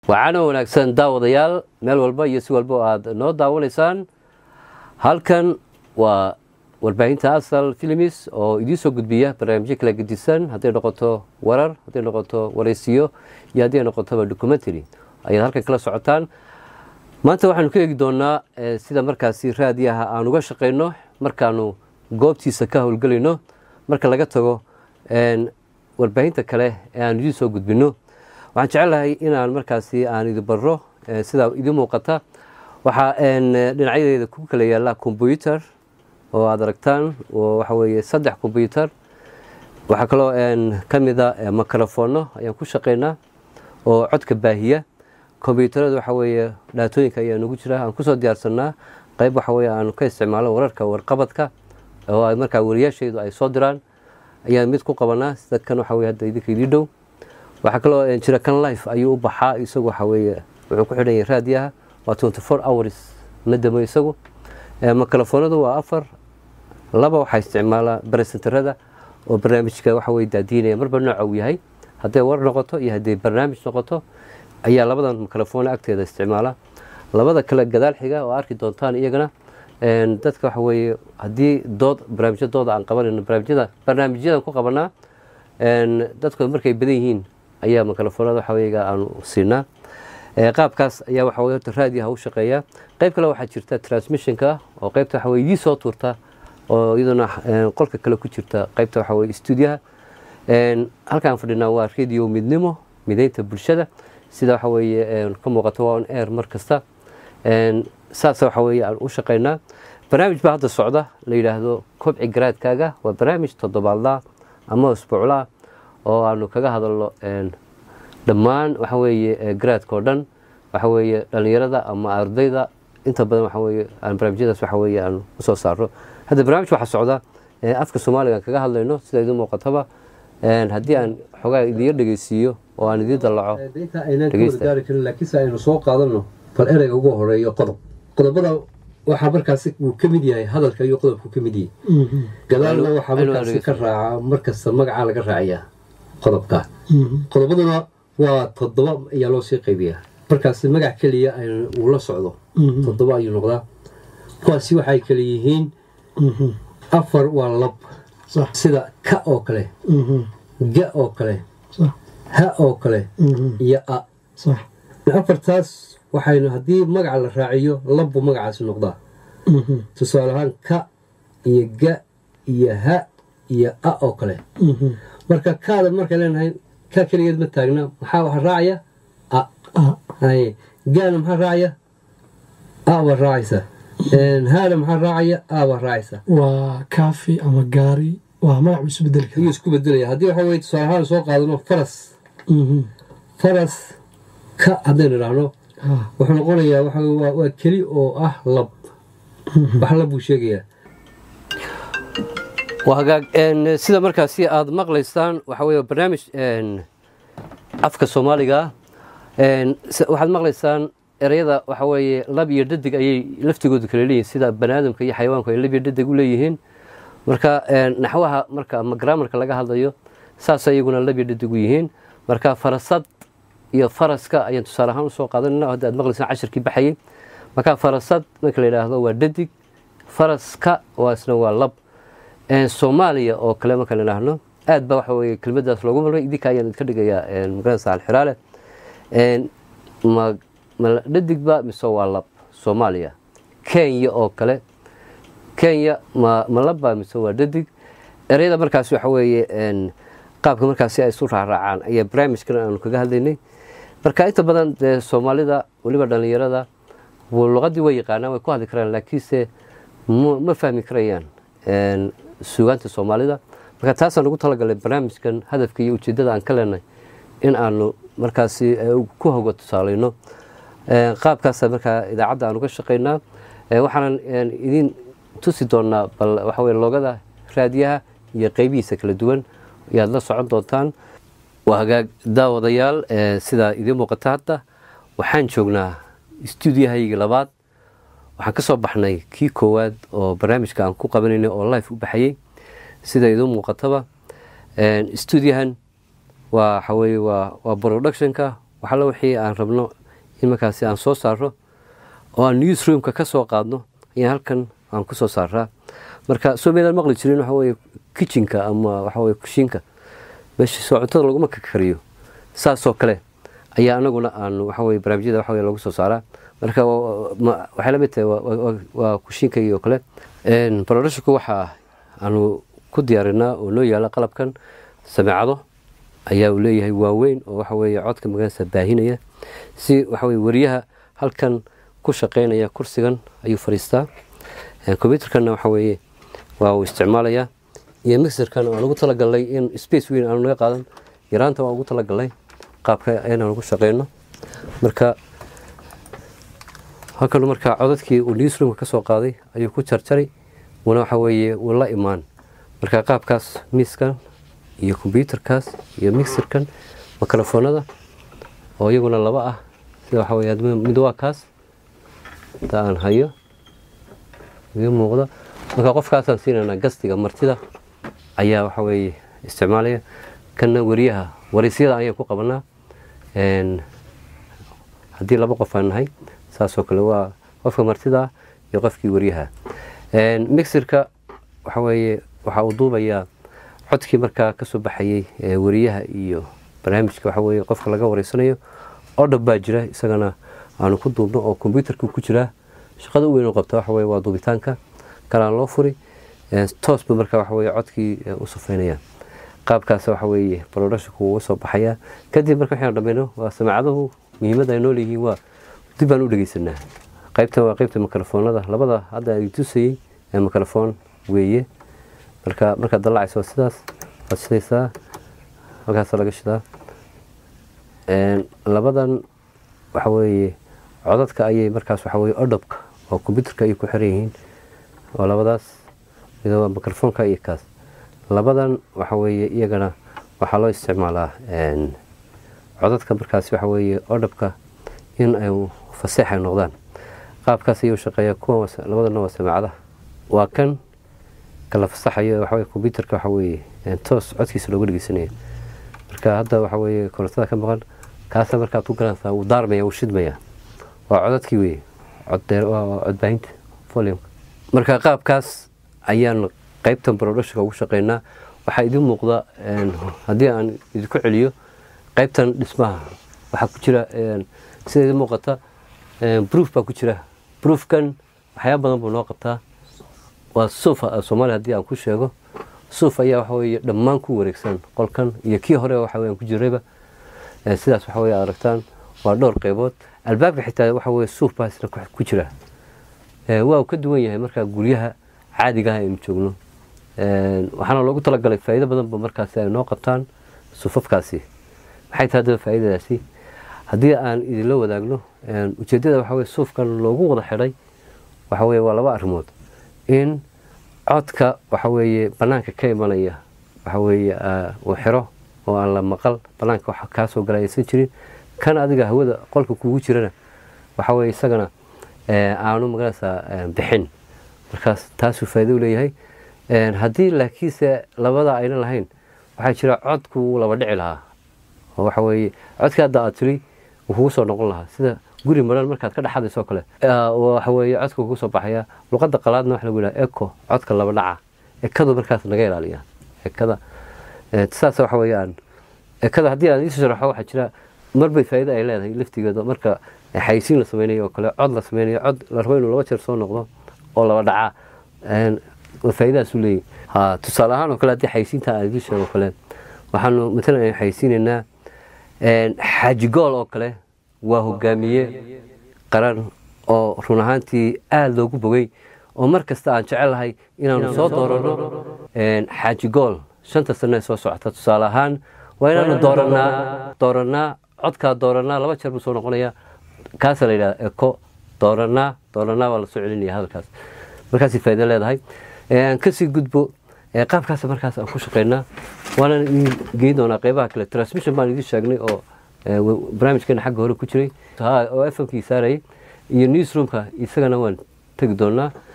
waxaana wanaagsan daawadayaal meel walba iyo si walba oo aada noo daawanaysaan halkan waa warbaahinta asal films oo idiin soo gudbiya barnaamijyo kala gedisan hadday noqoto warar hadday noqoto waraysiyo iyo hadday noqotoba documentary ayaad halkan kala socotaan maanta waxaanu ka eegi doonaa sida markaasi raadiyaha aan uga shaqayno markaanu goobtiisa ka howlgelayno marka laga tago warbaahinta kale ee aan idiin soo gudbino waxaan jecelahay inaan markaasi aan idi baro sidaa idiin muuqata waxaa dhinacyadeeda ku kala yaala combyuter oo aada aragtaan waxa weeye saddex combyuter waxaa kaloo ka mida microfono ayaan ku shaqaynaa oo codka baahiya kombyuutarada waxa weeye dhaatooyinka ayaa nagu jira aan kusoo diyaarsanaa qayb waxa weye aanu ka isticmaalo wararka warqabadka oo markaa wariyaashaydu ay soo diraan ayaan mid ku qabanaa sida kan waxa weye hadda idinka idii dhow waxaa kaloo jira kan life ayuu u baxaa isagu waxa weeye wuxuu ku xidhan yahay raadiyaha waa twenty four hours ma damo isagu mikrofoonadu waa afar laba waxaa isticmaalaa baresentarada oo barnaamijka waxa weye daadiinaya marba nooca uu yahay hadday war noqoto iyo hadday barnaamij noqoto ayaa labadan mikrofon agteeda isticmaala labada kale gadaal xiga oo arki doontaan iyagana dadka waxa weeye haddii dood barnaamijya dooda aan qabanayno barnaamijyada barnaamijyadan ku qabanaa dadku markay badan yihiin ayaa mikrofoonada waxa weyga aanu siinaa qaabkaas ayaa waxa weye horta raadiyaha u shaqeeya qayb kale waxaa jirta transmissionka oo qaybta waxa weye idii soo tuurta oo iyaduna qolka kale ku jirta qaybta waxa weye stuudiyaha halkaan fadhinaa waa radio midnimo mideynta bulshada sida waxa weeye ka muuqato waa on air mar kasta saas waxa weeye aan u shaqaynaa barnaamij baa hadda socda la yidhaahdo kobci garaadkaaga waa barnaamij toddobaadlaa ama isbuuclaa oo aanu kaga hadalno dhammaan waxa weeye garaadka oo dhan waxa weeye dhallinyarada ama ardayda inta badan waxa weeye aan barnaamijyadaas waxa weeye aan usoo saarno hadda barnaamij waxaa socda afka soomaaliga aan kaga hadlayno sida idin muuqataba haddii aan xogaa idiga dhegeysiiyo oo aan idiin dallaco inta aynaan ka wargaari karin laakiinse aynu soo qaadano bal ereyga ugu horeeyo qodob qodobada waxaa markaasi uu ka mid yahay hadalka iyo qodobku ka mid yahay gadaalna waxaa markaasi ka raaca markasta magacaa laga raacayaa qodobka qodobaduna waa toddoba ayaa loo sii qaybiyaa markaasi magac keliya uu la socdo toddoba ayuu noqdaa kuwaasi waxay kala yihiin afar waa lab sida ka oo kale ga oo kale ha oo kale iyo a afartaas waxaynu haddii magaca la raaciyo labbu magacaasi noqdaa tusaale ahaan ka iyo ga iyo ha iyo a oo kale marka kaada markay leenahay ka keligeed ma taagna maxaa waxa raacaya a gaana maxaa raacaya a baa raacaysa haana maxaa raacaya a baa raacaysa waa kaafi ama gaari waa magac buu isu bedeli ayuu isku bedelaya haddii waxa weye tusaale ahaan soo qaadano faras faras ka haddaynu idhaahno wuxuu noqonayaa waa keli oo ah lab wax lab buu sheegayaa waa hagaag sida markaasi aada maqlaysaan waxa weye barnaamij afka soomaaliga waxaad maqlaysaan ereyada waxa weeye lab iyo dhadig ayay laftigoodu kala leeyihin sida bani aadamka iyo xayawaanku ay lab iyo dhadig u leeyihiin marka naxwaha marka ama graamarka laga hadlayo saas iyaguna lab iyo dhadig u yihiin marka farasad iyo faraska ayaan tusaale ahaan usoo qaadanayna hadda aad maqlaysaan cashirkii baxayay marka farasad marka la yidhaahdo waa dhadig faraska waa isna waa lab soomaaliya oo kale marka la yidhaahno aad ba waxa weye kelmadaas loogu marmay idinka ayaan idinka dhigayaa magaranaysa alxiraale ma ma dhadigba mise waa lab soomaaliya kenya oo kale kenya ma ma labba mise waa dhadig ereyada markaasi waxa weeye qaabka markaasi ay isu raacraacaan ayaa barnaamijkan aanu kaga hadlaynay marka inta badan dee soomaalida weliba dhallinyarada luqadii way yaqaanaan way ku hadli karaan laakiinse ma fahmi karayaan suugaanta soomaalida marka taasaan ugu talagalay barnaamijkan hadafka iyo ujeeddada aan ka leenahay in aanu markaasi ku hogo tusaalayno qaabkaasa markaa idaacadda aan uga shaqaynaa waxaanan idin tusi doonaa bal waxa weye loogada raadiyaha iyo qeybihiisa kala duwan ayaad la socon doontaan waa hagaag daawadayaal sidaa idiin muuqata hadda waxaan joognaa stuudiyahaygii labaad waxaan ka soo baxnay kii koowaad oo barnaamijka aan ku qabanaynay oo life u baxayey sida idiin muuqataba stuudiyahan waa waxaweye waa waa productionka waxalla wixii aan rabno in markaasi aan soo saarno oo aan newsroomka ka soo qaadno ayaan halkan aan ku soo saaraa marka soo meedaan maqli jirin waxa weye kitchenka ama waxa weye kushiinka meesha soo cuntada laguma kakariyo saasoo kale ayaa anaguna aan waxa weye barnaamijyada waxa weye lagu soo saaraa marka waxay la mid tahay waa kushiinka iyo kale barodhashinku waxaa aanu ku diyaarinaa oo noo yaala qalabkan sameecado ayaa uu leeyahay waaweyn oo waxa weeye codka magaranaysa baahinaya si waxa weye wariyaha halkan ku shaqeynaya kursigan ayuu fadhiistaa combyuterkanna waxa weeye waa uu isticmaalayaa iyo mixerkan aan ugu talagalnay in space weyn aanu naga qaadan yaraanta waan ugu talagalnay qaabka inaan ugu shaqeyno marka halkan markaa codadkii uu newsroomka ka soo qaaday ayuu ku jarjaray wana waxa weeye wuu la imaan marka qaabkaas miiskan iyo kombyuterkaas iyo mixerkan mikrofoonada oo iyaguna laba ah sida waxa weye mid waa kaas inta aan hayo iga muuqda marka qofkaasaan siinaynaa gastiga martida ayaa waxa weeye isticmaalaya kanna wariyaha waraysyada ayaan ku qabanaa haddii laba qof aan nahay saasoo kale waa qofka martida iyo qofkii wariyaha mixirka waxa weeye waxa uu duubayaa codkii markaa kasoo baxayey wariyaha iyo barnaamijka waxa weye qofka laga wareysanayo oo dhab baa jira isagana aanu ku duubno oo kombyuterka ku jiraa shaqada u weyn u qabta waxa weye waa duubitaanka kalaan loo furi toosba marka waxa weye codkii u sufeynaya qaabkaas waxa weeye barodhashinku uga soo baxayaa kadib marka waxaan dhammayno waa samaacadahu muhiimadda ay nool yihiin waa dib baan u dhegeysanaa qaybtan waa qaybta mikrofoonada labada hadda ay tusayey ee mikrofoon weeye marka markaad dallacayso sidaas waad shidaysaa halkaasa laga shidaa labadan waxa weeye codadka ayay markaas waxa weye odhobka oo kombyuterka ayay ku xiran yihiin waa labadaas mid waa mikrofoonka iyo kaas labadan waxa weeye iyagana waxaa loo isticmaalaa codadka markaas waxa weeye odhobka in ay faseex ay noqdaan qaabkaas ayuu shaqeeya kuwan labadana waa samaacada waa kan kala fasaxayo waxa weye kombyuterka waxa weeye toos codkiisa looga dhegeysanaya marka hadda waxa weeye korontada ka maqan kaasa markaad ku garanaysaa wuu daarmaya wuu shidmaya waa codadkii weye waa codbaahinta volume marka qaabkaas ayaan qaybtan barodhashka ugu shaqeynaa waxaa idin muuqda haddii aan idinku celiyo qaybtan dhismaha waxaa ku jira sida idin muuqata broof baa ku jira broofkan waxyaaba badan buu noo qabtaa waa suuf soomaaliya haddii aan ku sheego suuf ayaa waxa weye dhammaan ku wareegsan qolkan iyo kii hore waxa weye aan ku jirayba sidaas waxa weye aad aragtaan waa dhowr qaybood albaabka xitaa waxa weye suuf baa isna ku jira waa uu ka duwan yahay markaa guryaha caadiga ah aynu joogno waxaana loogu talagalay faa'iido badan ba markaasi ay noo qabtaan suufafkaasi maxay tahay haddaba faa'iidadaasi haddii aan idinla wadaagno ujeeddada waxa weye suufkan loogu wada xidhay waxa weye waa laba arrimood in codka waxa weeye bannaanka ka imanaya waxa weeye uu xiro oo aan la maqal bannaanka wax kaa soo gala aysan jirin kan adiga hawada qolka kugu jirana waxa weye isagana aanu magaranaysaa bixin markaas taasuu faa'iido u leeyahay haddii laakiinse labada ayna lahayn waxaa jira codku wuu laba dhici lahaa oo waxa weeye codkii hadda aad tiri wuu kugu soo noqon lahaa sida guri maran markaad ka dhexadayso kale waxa weeye codka kugu soo baxaya luqadda qalaadna waxa lagu yidhaha eco codka laba dhaca ekadu markaas naga ilaaliya ekada saas waxa weeyaan ekada haddii aan iisoo sharaxo waxaa jira marbay faa'iido ay leedahay laftigeeda marka xayisiin la sameynayo oo kale cod la sameynayo cod la rabo inuu laba jeer soo noqdo oo laba dhaca faa'iidadaas u leeyahy ha tusaale ahaan oo kale haddii xayisiinta aan idiin sheego kale waxaanu matalan aynu xayisiinaynaa xaaji gool oo kale waa hogaamiye qaran oo run ahaantii aada loogu bogay oo mar kasta aan jecelahay inaanu soo dooranno xaaji gool shanta sano ee soo socota tusaale ahaan waa inaanu dooranaa dooranaa codkaa dooranaa laba jeer buu soo noqonaya kaasa la yidhahda eko dooranaa dooranaa baa lasoo celinaya hadalkaas markaasay faa'iido leedahay aan kasii gudbo qaabkaas markaas aan ku shaqeynaa waana idin geyn doonaa qeybaha kale transmission baan idin sheegnay oo barnaamijkeena xagga hore ku jiray oo fmkii saarayay iyo newsroomka isagana waan tegi doonaa